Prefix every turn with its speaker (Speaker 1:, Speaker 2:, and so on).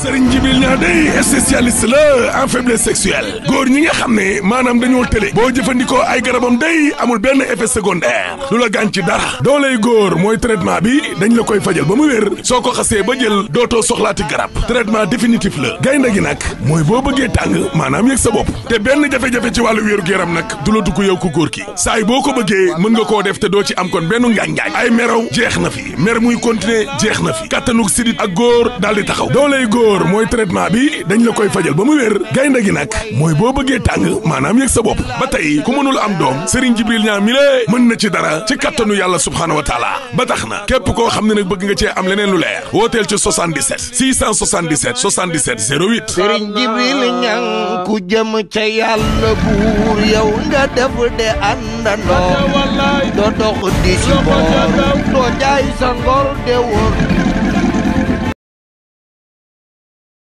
Speaker 1: Serigne Jibril ñaa day spécialiste la en faiblesse sexuelle góor ñi nga xam ne maanaam dañoo tële boo jëfandikoo ay garabam day amul benn effet secondaire du la gaañ ci dara dooley góor mooy traitement bi dañ la koy fajal ba mu wér soo ko xasee ba jël dootoo soxlaati garab traitement définitif la gaynde gi nag mooy boo bëggee tàng maanaam yëg sa bopp te benn jafe-jafe ci wàllu wéeru yaram nag du la dugg yow ku góor ki saay boo ko bëggee mën nga koo def te doo ci am kon benn ngaañ-ngaañ ay meraw jeex na fi mer muy continuer jeex na fi kattanug sidit ak góor daal di taxaw dooley góor mooy traitement bi dañ la koy fajal ba mu wér gaynde gi nag mooy boo bëggee tàng maanaam yëg sa bopp ba tey ku mënul am doom Serigne Jibril ñaa mi lée mën na ci dara ci kattanu yàlla subhaanahu wa taala ba tax na képp koo xam ne nag bëgg nga cee am leneen lu leer wooteel ci 77 677 77 08
Speaker 2: sëriñ jibril ñang ku jëm ca yàlla buur yow nga def de àndandoo doo dox di si boor doo jaay sa ngor de wóor